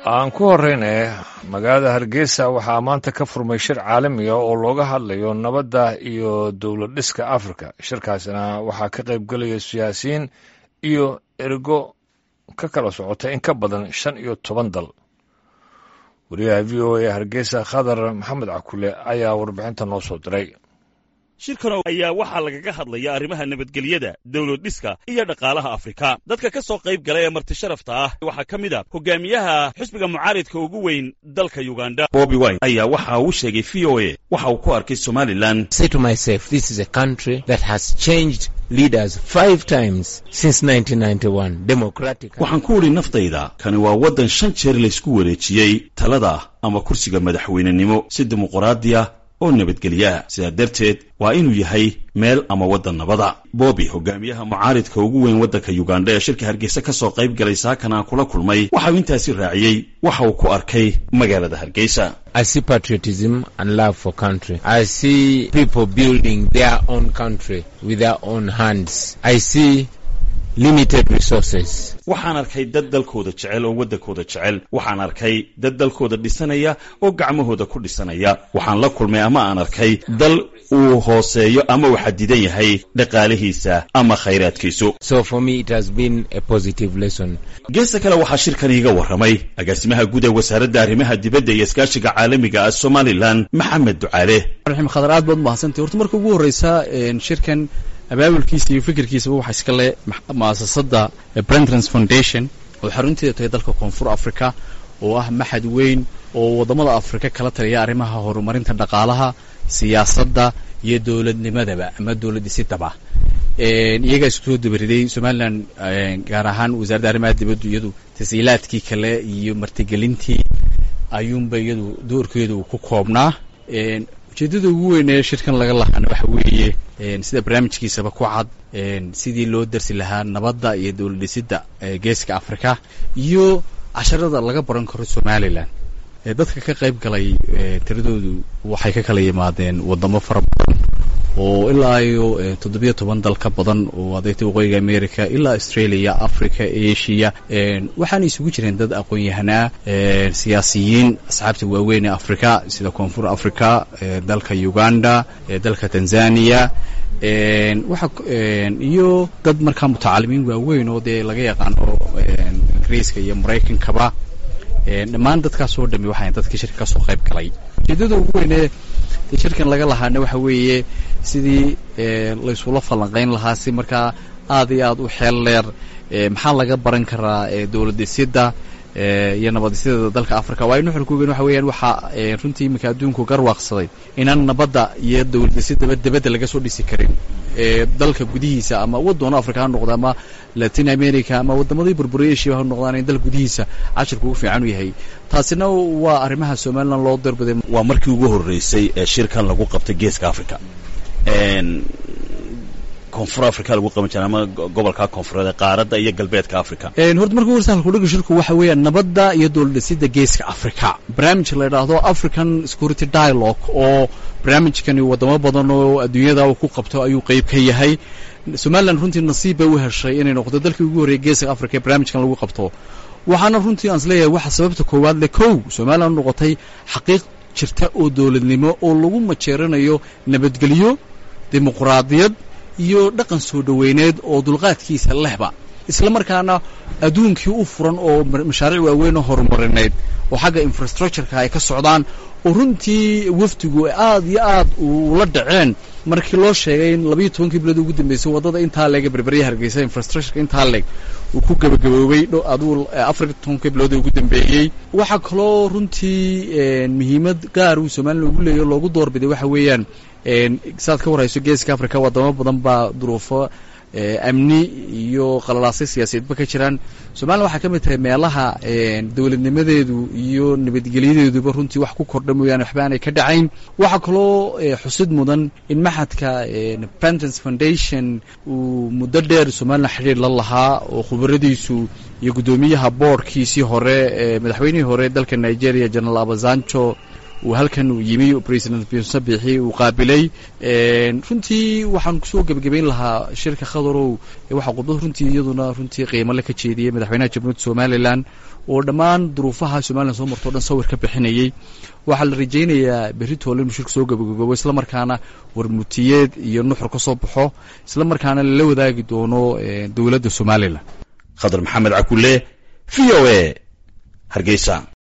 aan ku horeyne magaalada hargeysa waxaa maanta ka furmay shir caalamiga oo looga hadlayo nabadda iyo dowlad dhiska afrika shirkaasna waxaa ka qayb gelaya siyaasiyiin iyo ergo ka kala socota in ka badan shan iyo toban dal wariyaha v o a hargeysa khadar maxamed cakule ayaa warbixinta noo soo diray shirkan ayaa waxaa lagaga hadlaya arrimaha nabadgelyada dowlad dhiska iyo dhaqaalaha afrika dadka ka soo qayb gala ee marti sharafta ah waxaa ka mid a hogaamiyaha xisbiga mucaaridka ugu weyn dalka uganda bobi wine ayaa waxa uu sheegay v o a waxa uu ku arkay somalilan waxaan ku idhi naftayda kani waa waddan shan jeer laysku wareejiyey talada ama kursiga madaxweynenimo si dimuquraadiya oo nabadgelyaha sidaa darteed waa inuu yahay meel ama waddan nabada boobi hogaamiyaha mucaaridka ugu weyn waddanka uganda ee shirka hargeysa ka soo qayb galay saakan aan kula kulmay waxa uu intaasi raaciyey waxa uu ku arkay magaalada hargeysa I see patriotism and love for country. I see people building their own country with their own hands. I see limited resources. waxaan arkay dad dalkooda jecel oo waddankooda jecel waxaan arkay dad dalkooda dhisanaya oo gacmahooda ku dhisanaya waxaan la kulmay ama aan arkay dal uu hooseeyo ama uu xadidan yahay dhaqaalihiisa ama khayraadkiisu So for me, it has been a positive lesson. geesta kale waxaa shirkan iiga warramay agaasimaha guud ee wasaaradda arrimaha dibadda iyo iskaashiga caalamiga ah somalilan maxamed ducaale raxim khadar aad baad umahadsantay horta marka ugu horreysa shirkan abaabulkiisa iyo fikirkiisaba waxaa iska le mu'asasada brentrans foundation oo xarunteeda tahay dalka koonfur africa oo ah maxad weyn oo waddamada afrika kala taliya arrimaha horumarinta dhaqaalaha siyaasadda iyo dowladnimadaba ama dowladdhisidaba iyagaa isku soo dabariday somalilan gaar ahaan wasaaradda arrimaha dibaddu iyadu tashiilaadkii kale iyo martigelintii ayuunba iyadu doorkeedu uu ku koobnaa ujeeddada ugu weyn ee shirkan laga lahaana waxa weeye sida barnaamijkiisaba ku cad sidii loo darsi lahaa nabadda iyo dowlad dhisidda geeska afrika iyo casharada laga baran karo somalilan dadka ka qayb galay tiradoodu waxay ka kala yimaadeen waddamo fara badan oo ilaa iyo toddobiyo toban dal ka badan oo adeegta waqooyiga america ilaa australia africa asia waxaana isugu jireen dad aqoon-yahanaa siyaasiyiin asxaabta waaweyn ee africa sida koonfur africa dalka uganda dalka tanzania waxa iyo dad markaa mutacalimiin waaweyn oo dee laga yaqaano ingiriiska iyo maraykankaba dhammaan dadkaas oo dhami waxay dadkii shirka ka soo qayb galay ujeeddada ugu weynee shirkan laga lahaana waxa weeye sidii laysula falanqayn lahaa si markaa aad iyo aad u xeel dheer maxaa laga baran karaa dowlad dhisidda iyo nabad dhisidda dalka africa waayo nuxurka ugen waxa weeyaan waxaa runtii iminka adduunku garwaaqsaday inaan nabadda iyo dowlad dhisidaba debadda laga soo dhisi karin dalka gudihiisa ama waddoona africa ha noqda ama latin america ama waddamadii burburay asia ha noqdaan in dal gudihiisa cashirka ugu fiican u yahay taasina waa arrimaha somalilan loo darbaday waa markii ugu horreysay ee shirkan lagu qabtay geeska africa koonfur africa lagu qaban jira ama gobolka koonfureed qaaradda iyo galbeedka africa horta marka horsa halkudhiga shirku waxa weeyaan nabadda iyo dowlad dhisidda geeska africa barnaamij la yidhaahdo african security dialogue oo barnaamijkani waddamo badan oo adduunyada uu ku qabto ayuu qeyb ka yahay somalilan runtii nasiib bay u heshay inay noqdo dalkii ugu horreeyay geeska africa ee barnaamijkan lagu qabto waxaana runtii aan is leeyahay waxa sababta koowaad le kow somalilan noqotay xaqiiq jirta oo dowladnimo oo lagu majeeranayo nabadgelyo dimuquraadiyad iyo dhaqan soo dhoweyneed oo dulqaadkiisa lehba isla markaana adduunkii u furan oo mashaariic waaweyn oo horumarineed oo xagga infrastructureka ay ka socdaan oo runtii wafdigu aad iyo aad ula dhaceen markii loo sheegay in labayo tobankii bilood ugu dambeysay waddada intaa leega berberya hargeysa infrastructureka intaa leeg uu ku gebagaboobay aduu afar tobankii bilood ugu dambeeyey waxaa kaloo runtii muhiimad gaar uu somalilan ugu leeyahy loogu doorbiday waxa weeyaan saad ka warhayso geeska africa waddamo badan baa duruufo amni iyo qalalaasay siyaasadeedba ka jiraan somalilan waxay ka mid tahay meelaha dowladnimadeedu iyo nabadgelyadeeduba runtii wax ku kordha mooyaane waxba aanay ka dhacayn waxaa kaloo xusid mudan in maxadka pentance foundation uu muddo dheer somalilan xidhiir la lahaa oo khubaradiisu iyo guddoomiyaha boordkiisii hore madaxweynihii hore dalka nigeria general abazanjo uu halkan uu yimi president muuse biixi uu qaabilay runtii waxaan kusoo gebagabayn lahaa shirka khadarow waxaa khudbad runtii iyaduna runtii qiimale ka jeediyey madaxweynaha jamhuuriyadda somalilan oo dhammaan duruufaha somalilan soo marto o dhan sawir ka bixinayey waxaa la rajaynayaa berri toole inuu shirka soo gebagaboobo isla markaana warmutiyeed iyo nuxur ka soo baxo isla markaana lala wadaagi doono dowladda somalilan khadar maxamed cakule v o a hargeysa